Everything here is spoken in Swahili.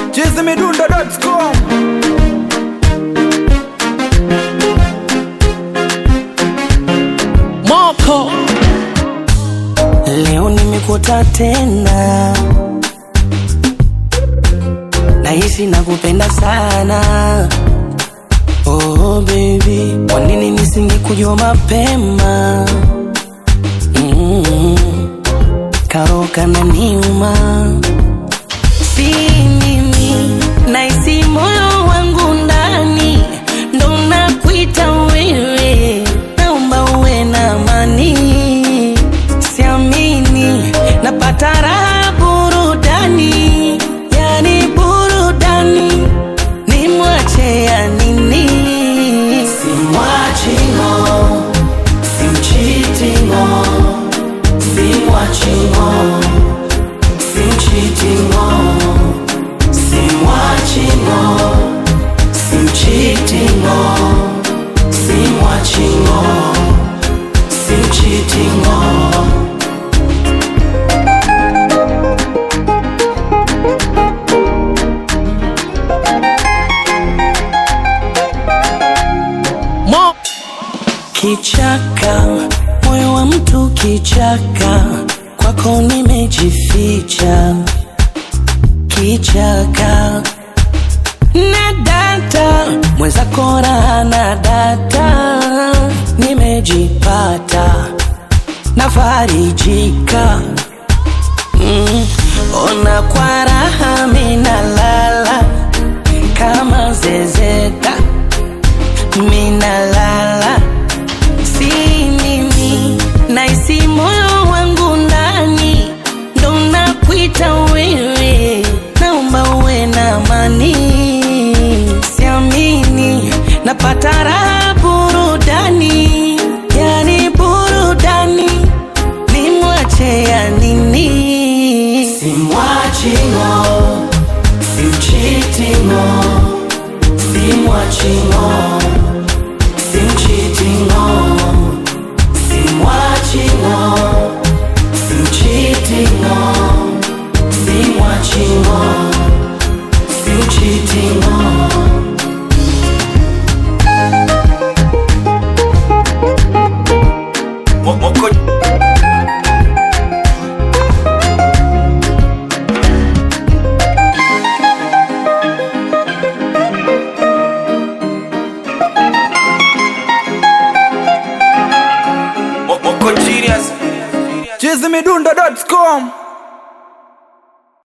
chizimidundo.com Moko Leo nimekuta tena, nahisi nakupenda sana. Oh baby, kwa nini nisingekujua mapema? mm Karoka na niuma, si mimi, nahisi moyo wangu ndani ndo nakuita wewe, naomba uwe na amani siamini napata raha burudani yani burudani ni mwache ya nini simwachino simchitino simwachino simchitino simwachino simchitino simwachino simchitino Mo Kichaka, moyo wa mtu kichaka, kwako nimejificha. Kichaka na data, mwenzako raha na data, nimejipata nafarijika. Mm, ona kwa raha minalala kama zezeta minalala si mimi naisi moyo wangu ndani ndo nakuita wewe naomba uwe na amani siamini napata raha burudani yani burudani ni mwache ya nini simwachino simchitino simwachino simchitino simwachino simchitino simwachino simchitino Moko Moko genius chizimidundo.com